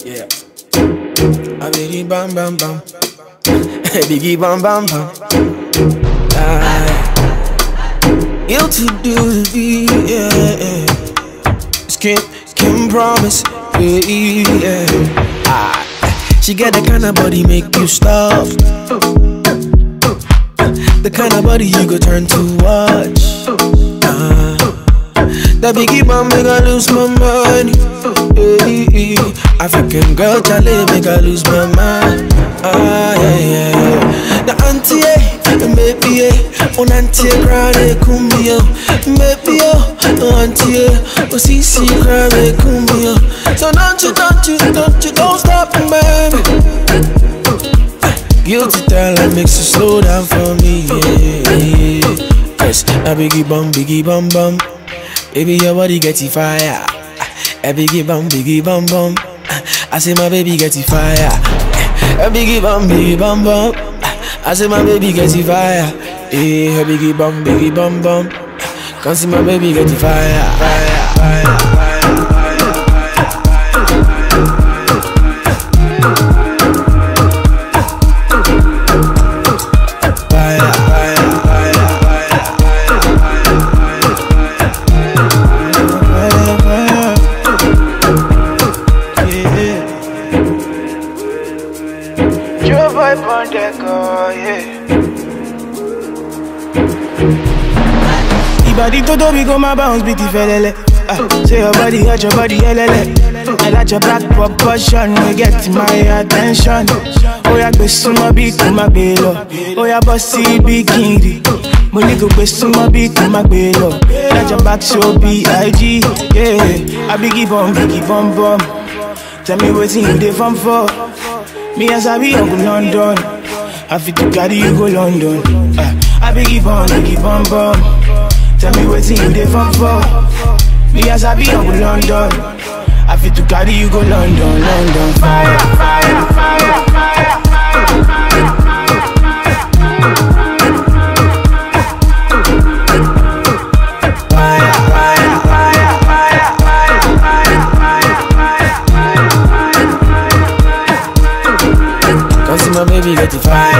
Yeah. A biggie bam bam bam. biggie bam bam bam. Ah. You to do the yeah. yeah. Skin, skin promise. Yeah, yeah. Ah. She get the kind of body make you stop. The kind of body you go turn to watch. Ah. That biggie bomb make I lose my money. Hey, African girl, Charlie make I lose my mind. Ah, yeah, yeah, yeah. The auntie, eh, maybe, eh, on auntie, cry, eh, cumbia. Maybe, oh, auntie, eh, oh, see, see, cry, eh, cumbia. So don't you, don't you, don't you, don't stop, baby. Guilty talent makes you slow down for me, yeah, yeah. Cause I biggie bum, biggie bum bum. Baby, your body get it fire. A biggie bum, biggie bum bum. I say my baby get it fire. A biggie bum, biggie bum bum. I say my baby get it fire. Eh, a biggie bum, biggie bum bum. Come see my baby get it fire, fire, fire, fire. Fire, fire, fire, fire, fire, yeah. Your vibe on deck, oh yeah. Ibadi todo we go my bounce beat felele. Ah, say your body hot, your body elele. I like your black proportion, we get my attention. Oh yeah, gbe sumo bi ko ma gbe lọ. Oh yeah, bossy bikini. Mo ní kò gbé súnmọ́ bí kò má gbé lọ. Lájà back show bí IG. Yeah, I be give on, be give on bomb. Tell me wetin you dey farm for. Me as I be Uncle London. I fit to carry you go London. Ah, I be give on, be give on bomb. Tell me wetin you dey farm for. Me as I be Uncle London. I fit to carry you go London, London. Fire, fire, fire, fire. Fire, fire, fire, fire, fire, fire, fire, fire. Come see my baby get the fire.